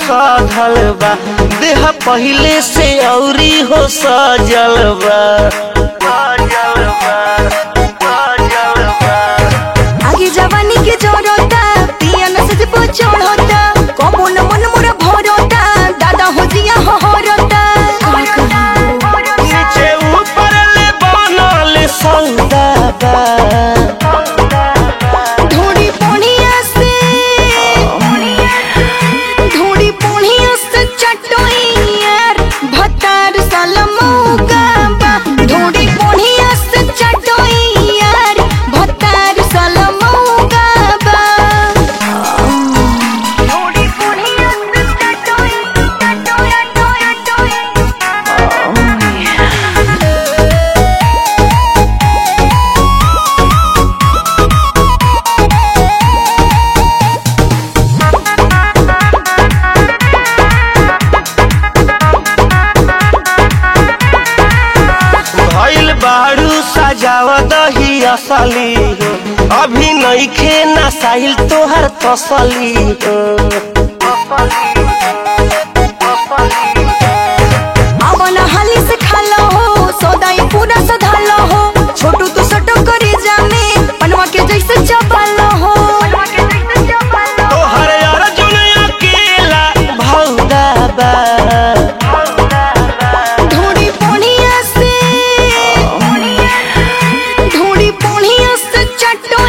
सधल बा देह पहिले से औरी हो सजल बा सजल बा, सजल बा। आगे जवानी के जोरोता पिया न सज पो चढ़ोता कबो न मन मोर भरोता दादा हो जिया हो हरोता नीचे ऊपर ले बनल सौदा बा धोड़ी पोनिया से धोड़ी पोनिया से चटोई यार भतार सलमौगा बा धोड़ी पोनिया से चटोई यार भतार सलमौगा बा धोड़ी पोनिया से चटोई चटोई चटोई भइल बारू सजावा दही असली हो अभी नइखे नसाइल तोहर तसली हो अवन हाली से खालो हो सौदाई पूरा सधालो हो छोटू तो सटो करे जामे पनवा के जैसे चबालो हो तोहर अर्जुन अकेला भौदा बा धोड़ी पोनिया से धोड़ी पोनिया से चटो